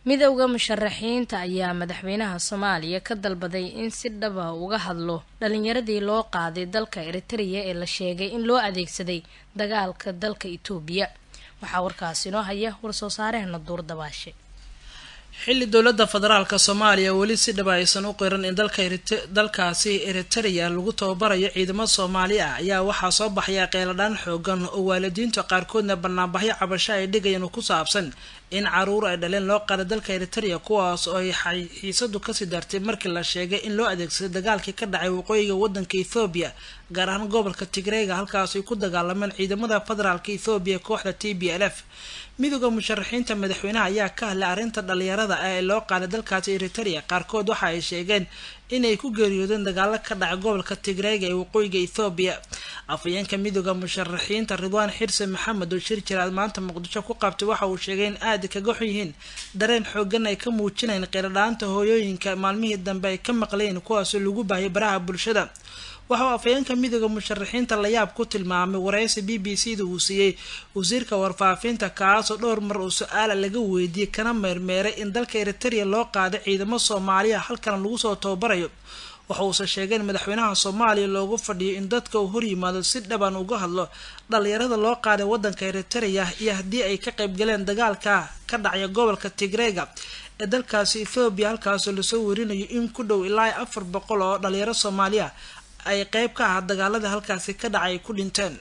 midowda musharaxiinta ayaa madaxweynaha soomaaliya ka dalbaday in si dhaba uga hadlo dhalinyaradii loo qaaday dalka eritrea ee la sheegay in loo adeegsaday dagaalka dalka itoobiya waxaa warkaasi inoo haya war-soo saarehena duur dabaashe xilli dowladda federaalka soomaaliya weli si dhaba aysan u qiran in dalkaasi eritereya lagu tababarayo ciidamo soomaali ah ayaa waxaa soo baxaya qeeladhaan xoogan oo waalidiinta qaarkoodna banaanbaxyo cabasho ay dhigayaan ku saabsan in caruur ay dhaleen loo qaaday dalka eritereya kuwaas oo ay xiisadu kasii dartay markii la sheegay in loo adeegsaday dagaalkii ka dhacay waqooyiga wadanka ethoobiya gaar ahaan gobolka tigreega halkaas ay ku dagaalameen ciidamada federaalka ethoobiya kooxda t b l f midooda musharaxiinta madaxweynaha ayaa ka hadlay arrinta dhalinyarada ee loo qaaday dalkaasi eritereya qaarkood waxa ay sheegeen inay ku geeriyoodeen dagaalo ka dhacay gobolka tigreega ee waqooyiga ethoobiya afhayeenka midooda musharaxiinta ridwaan xirse maxamed oo shir jiraad maanta muqdisho ku qabtay waxa uu sheegay in aada kaga xun yihiin dareen xoogan ay ka muujinayeen qeeladhaanta hooyooyinka maalmihii dambe ay ka maqlayeen kuwaasoo lagu baahiyay baraha bulshada waxa uu afhayeenka midooda musharaxiinta layaab ku tilmaamay wareysi b b c da uu siiyey wasiirka warfaafinta kaasoo dhowr mar uu su-aala laga weydiiyey kana meermeeray in dalka eritereya loo qaaday ciidamo soomaaliya halkan lagu soo tababarayo waxa uuse sheegay in madaxweynaha soomaaliya loogu fadhiyo in dadka uu horyimaado si dhaban uga hadlo dhalinyarada loo qaaday wadanka eritereya iyo haddii ay ka qaybgaleen dagaalka ka dhacya gobolka tigreega ee dalkaasi ethoobiya halkaasoo lasoo werinayo in ku dhow ilaa afar boqol oo dhalinyaro soomaaliya ay qeyb ka ahaa dagaalada halkaasi ka dhacay ay ku dhinteen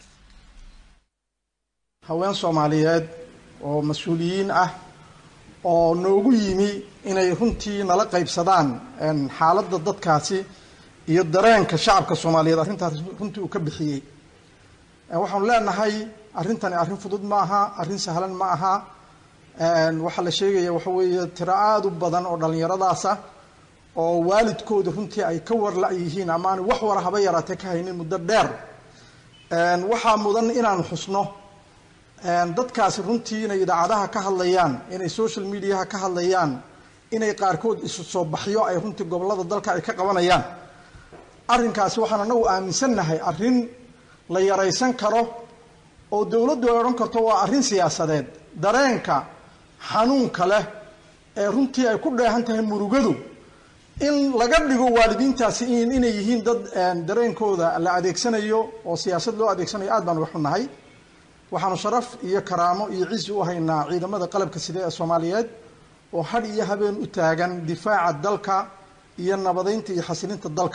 haween soomaaliyeed oo mas-uuliyiin ah oo noogu yimi inay runtii nala qaybsadaan xaaladda dadkaasi iyo dareenka shacabka soomaaliyeed arrintaas runtii uu ka bixiyey waxaanu leenahay arrintani arrin fudud ma aha arrin sahlan ma aha waxaa la sheegaya waxa weeye tiro aada u badan oo dhallinyaradaasa oo waalidkooda runtii ay ka warla yihiin ama aan wax wara haba yaraatee ka haynin muddo dheer waxaa mudan inaanu xusno dadkaasi runtii inay idaacadaha ka hadlayaan inay social mediaha ka hadlayaan inay qaarkood isu soo baxyo ay runtii gobolada dalka ay ka qabanayaan arrinkaasi waxaan anagu aaminsannahay arrin la yaraysan karo oo dowladdu ay odhan karto waa arrin siyaasadeed dareenka xanuunka leh ee runtii ay ku dheehan tahay murugadu in laga dhigo waalidiintaasi inay yihiin dad dareenkooda la adeegsanayo oo siyaasad loo adeegsanayo aad baan uga xunnahay waxaanu sharaf iyo karaamo iyo cizi u haynaa ciidamada qalabka side ee soomaaliyeed oo hadh iyo habeen u taagan difaaca dalka iyo nabadeynta iyo xasilinta dalka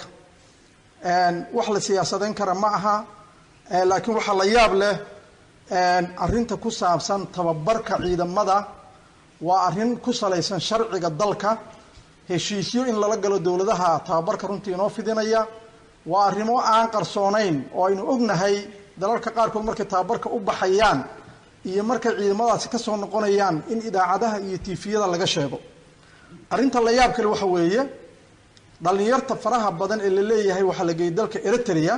wax la siyaasadeyn kara ma aha laakiin waxaa la yaab leh arrinta ku saabsan tababarka ciidamada waa arrin ku salaysan sharciga dalka heshiisyo in lala galo dowladaha tababarka runtii inoo fidinaya waa arrimo aan qarsoonayn oo aynu ognahay dalalka qaarkood markay tababarka u baxayaan iyo markay ciidamadaasi kasoo noqonayaan in idaacadaha iyo tiifiyada laga sheego arrinta la yaab kale waxa weeye dhallinyarta faraha badan ee la leeyahay waxaa la geeyey dalka eritrea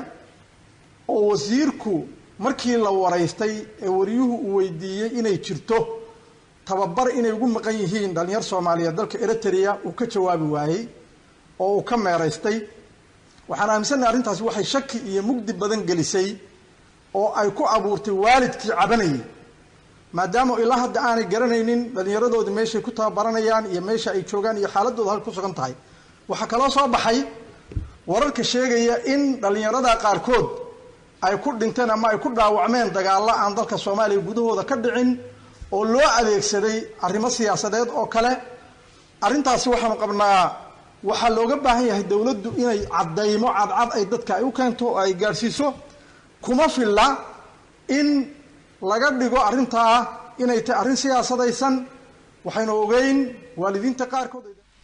oo wasiirku markii la waraystay ee wariyuhu uu weydiiyey inay jirto tababar inay ugu maqan yihiin dhalinyar soomaaliyeed dalka eritrea uu ka jawaabi waayey oo uu ka meeraystay waxaan aaminsannahay arrintaasi waxay shaki iyo mugdi badan gelisay oo ay ku abuurtay waalidkii cabanayay maadaama ilaa hadda aanay garanaynin dhallinyaradoodii meeshay ku tababaranayaan iyo meesha ay joogaan iyo xaaladooda halka ku sugan tahay waxaa kaloo soo baxay wararka sheegaya in dhallinyarada qaarkood ay ku dhinteen ama ay ku dhaawacmeen dagaalla aan dalka soomaaliya gudahooda ka dhicin oo loo adeegsaday arrimo siyaasadeed oo kale arrintaasi waxaanu qabnaa waxaa looga baahan yahay dowladdu inay caddaymo cadcad ay dadka ay u keento oo ay gaadhsiiso kuma filla in laga dhigo arrintaa inay tahay arrin siyaasadaysan waxaynu ogeyn waalidiinta qaarkood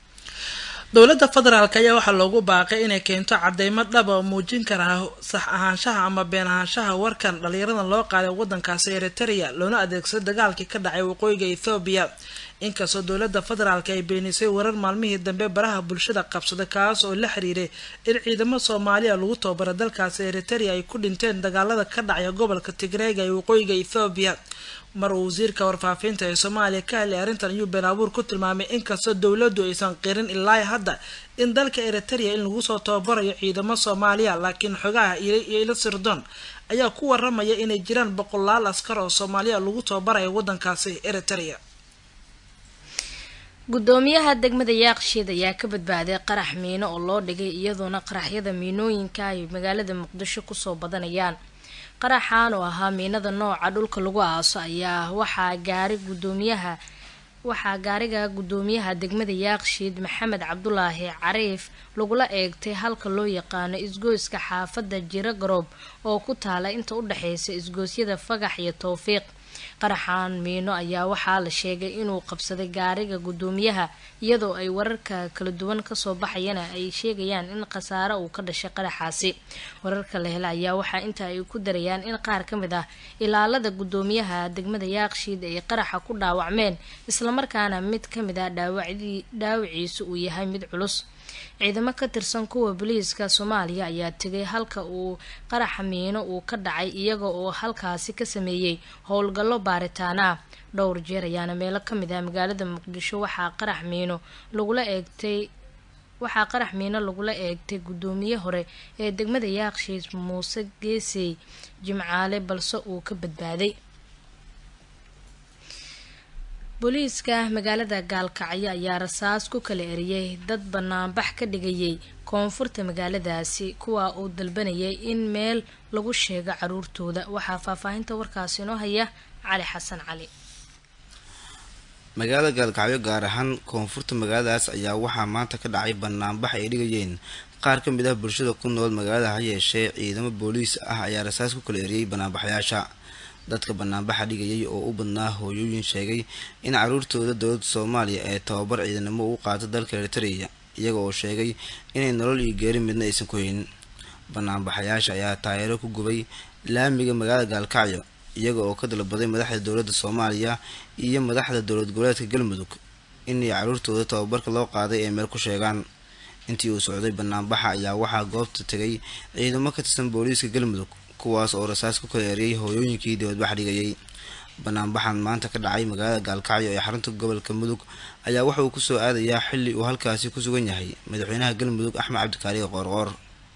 dowladda federaalk ayaa waxaa loogu baaqay inay keento cadeymo dhaba oo muujin karaa sax ahaanshaha ama been ahaanshaha warkan dhalinyaradan loo qaaday wadankaasi eritereya loona adeegsado dagaalkii ka dhacay waqooyiga ethoobiya inkastoo dowladda federaalk ay beenisay warar maalmihii dambe baraha bulshada qabsaday kaas oo la xiriiray in ciidamo soomaaliya lagu tababara dalkaasi eritereya ay ku dhinteen dagaalada ka dhacaya gobolka tigreega ee waqooyiga ethoobiya mar uu wasiirka warfaafinta ee soomaaliya ka hadlay arrintan ayuu been abuur ku tilmaamay inkastoo dowladdu aysan qirin ilaa hadda in dalka eritereya in lagu soo tababarayo ciidamo soomaaliya laakiin xogaha iyo ilo sirdoon ayaa ku waramaya inay jiraan boqolaal askar oo soomaaliya lagu tababarayo wadankaasi eritereya guddoomiyaha degmada yaaqshiid ayaa ka badbaaday qarax miino oo loo dhigay iyadoona qaraxyada miinooyinka ay magaalada muqdisho kusoo badanayaan qaraxan oo ahaa miinada nooca dhulka lagu aaso ayaa waxaa gaari gudoomiyaha waxaa gaariga guddoomiyaha degmada yaaqshiid maxamed cabdulaahi cariif lagula eegtay halka loo yaqaano isgoyska xaafadda jiro garoob oo ku taala inta u dhexeysa isgoosyada fagax iyo towfiiq qaraxan miino ayaa waxaa la sheegay inuu qabsaday gaariga guddoomiyaha iyadoo ay wararka kala duwan kasoo baxayana ay sheegayaan in khasaare uu ka dhashay qaraxaasi wararka la hela ayaa waxaa inta ay ku darayaan in qaar ka mid ah ilaalada guddoomiyaha degmada yaaqshiid ay qaraxa ku dhaawacmeen islamarkaana mid ka mid ah dhaawiciisu uu yahay mid culus ciidamo ka tirsan kuwa booliiska soomaaliya ayaa tegay halka uu qaraxa miino uu ka dhacay iyaga oo halkaasi ka sameeyey howlgallo baaritaan ah dhowr jeer ayaana meelo ka mid ah magaalada muqdisho waxaa qarax miino lagula eegtay waxaa qarax miino lagula eegtay guddoomiye hore ee degmada yaaqshiis muuse geesey jimcaale balse uu ka badbaaday booliiska magaalada gaalkacyo ayaa rasaas ku kala eriyey dad banaanbax ka dhigayay koonfurta magaaladaasi kuwa uu dalbanayay in meel lagu sheego caruurtooda waxaa faahfaahinta warkaasi inoo haya cali xasan cali magaalada gaalkacyo gaar ahaan koonfurta magaaladaas ayaa waxaa maanta ka dhacay banaanbax ay dhigayeen qaar ka mid ah bulshada ku nool magaalada ha yeeshee ciidamo booliis ah ayaa rasaas ku kala eriyey banaanbaxyaasha dadka banaanbaxa dhigayay oo u badnaa hooyooyin sheegay in caruurtooda dowladda soomaaliya ee tababar ciidanimo u qaata dalka eritreya iyaga oo sheegay inay nolol iyo geeri midna aysan ku haynin banaanbaxayaasha ayaa taageero ku gubay laamiga magaalada gaalkacyo iyaga oo ka dalbaday madaxda dowladda soomaaliya iyo madaxda dowlad goboleedka galmudug inay caruurtooda tababarka loo qaaday ay meel ku sheegaan intii uu socday banaanbaxa ayaa waxaa goobta tegay ciidamo ka tirsan booliiska galmudug kuwaas oo rasaas ku kala eriyay hooyooyinkii dibadbax dhigayay banaanbaxan maanta ka dhacay magaalada gaalkacyo ee xarunta gobolka mudug ayaa waxa uu kusoo aadayaa xilli uu halkaasi ku sugan yahay madaxweynaha galmudug axmed cabdikaariga qoorqoor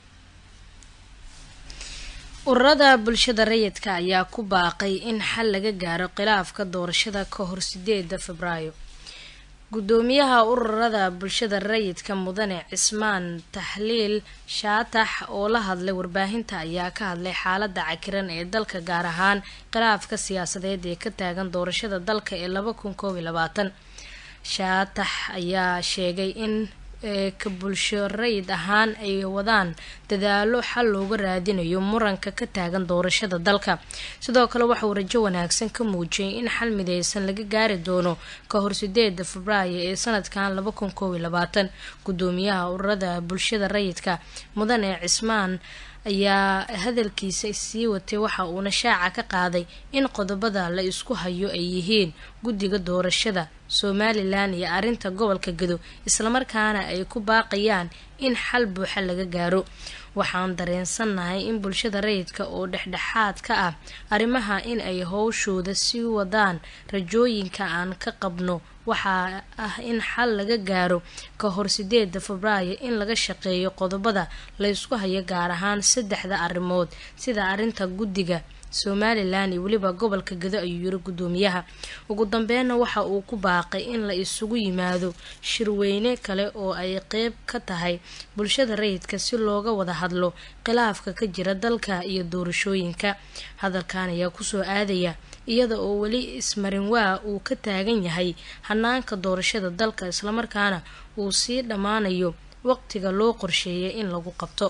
ururada bulshada rayidka ayaa ku baaqay in xal laga gaaro khilaafka doorashada ka hor sideeda febraayo guddoomiyaha ururada bulshada rayidka mudane cismaan taxliil shaatax oo la hadlay warbaahinta ayaa ka hadlay xaalada cakiran ee dalka gaar ahaan khilaafka siyaasadeed ee ka taagan doorashada dalka ee laba kun koob iyo labaatan shaatax ayaa sheegay in ka bulsho rayid ahaan ay wadaan dadaalo xal looga raadinayo muranka ka taagan doorashada dalka sidoo kale waxauu rajo wanaagsan ka muujiyay in xal mideysan laga gaari doono ka hor sideeda febraayo ee sanadkan laba kun koob iyo labaatan guddoomiyaha ururada bulshada rayidka mudane cismaan ayaa hadalkiisa sii watay waxa uuna shaaca ka qaaday in qodobada la isku hayo ay yihiin guddiga doorashada somalilan iyo arrinta gobolka gado islamarkaana ay ku baaqayaan in xal buuxa laga gaaro waxaan dareensannahay in bulshada rayidka oo dhexdhexaad ka ah arrimaha in ay howshooda sii wadaan rajooyinka aan ka qabno waxaa ah in xal laga gaaro ka hor sideeda febraayo in laga shaqeeyo qodobada la ysku hayo gaar ahaan saddexda arrimood sida arrinta guddiga somalilan iyo weliba gobolka gado ayuu yiri guddoomiyaha ugu dambeynna waxa uu ku baaqay in la isugu yimaado shirweyne kale oo ay qeyb ka tahay bulshada rayidka si looga wada hadlo khilaafka ka jira dalka iyo doorashooyinka hadalkan ayaa kusoo aadaya iyada oo weli ismarin waa uu ka taagan yahay hanaanka doorashada dalka islamarkaana uu sii dhammaanayo waqtiga loo qorsheeyay in lagu qabto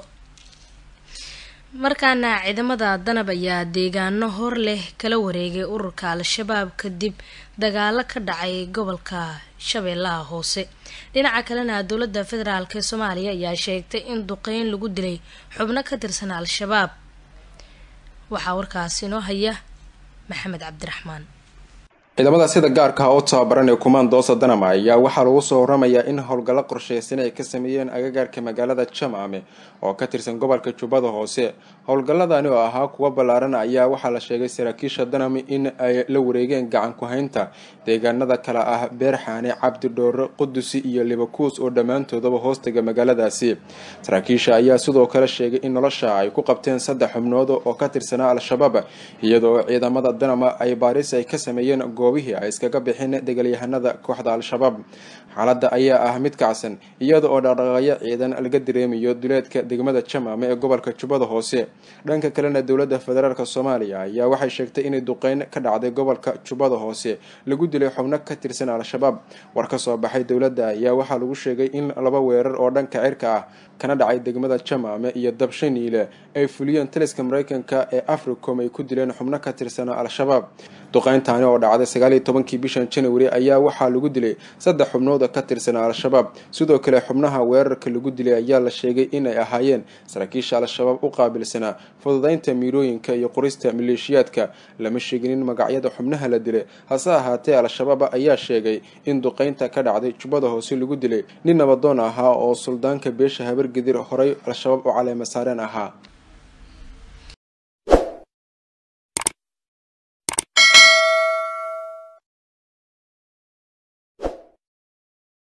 markaana ciidamada danab ayaa deegaano hor leh kala wareegay ururka al-shabaab kadib dagaalo ka dhacay gobolka shabeellaha hoose dhinaca kalena dowladda federaalk ee soomaaliya ayaa sheegtay in duqeyn lagu dilay xubno ka tirsan al-shabaab waxaa warkaasi inoo haya maxamed cabdiraxmaan ciidamada sida gaarka ah u tababaran ee kumaandoosa danama ayaa waxaa lagu soo waramayaa in howlgallo qorsheysan ay ka sameeyeen agagaarka magaalada jamcame oo ka tirsan gobolka jubbada hoose howlgalladani oo ahaa kuwa ballaaran ayaa waxaa la sheegay saraakiisha danami in ay la wareegeen gacan ku-haynta deegaanada kale ah beerxaane cabdidhoore qudusi iyo libakuus oo dhammaantoodaba hoostaga magaaladaasi saraakiisha ayaa sidoo kale sheegay in nolosha ay ku qabteen saddex xubnood oo ka tirsanaa al-shabaab iyadoo ciidamada danama ay baaris ay ka sameeyeen goobihii ay iskaga bixin degalyahanada kooxda al-shabaab xaaladda ayaa ah mid kacsan iyada oo dhaqdhaqaaqyo ciidan laga dareemayo duleedka degmada jamaame ee gobolka jubbada hoose dhanka kalena dowladda federaalk soomaaliya ayaa waxay sheegtay inay duqeyn ka dhacday gobolka jubbada hoose lagu dilay xubno ka tirsan al-shabaab war ka soo baxay dowladda ayaa waxaa lagu sheegay in laba weerar oo dhanka cirka ah kana dhacay degmada jamaame iyo dabshaniile ay fuliyeen taliska mareykanka ee africom ay ku dileen xubno ka tirsan al-shabaab duqeyntaani oo dhacday sagaaliyo tobankii bishan january ayaa waxaa lagu dilay saddex xubnood ka tirsan al-shabaab sidoo kale xubnaha weerarka lagu dilay ayaa la sheegay inay ahaayeen saraakiisha al-shabaab u qaabilsanaa fududeynta miirooyinka iyo qorista maleeshiyaadka lama sheeginin magacyada xubnaha la dilay hase ahaatee al-shabaab ayaa sheegay in duqeynta ka dhacday jubbada hoose lagu dilay nin nabadoon ahaa oo suldaanka beesha habargedir horay al-shabaab u caleema saareen ahaa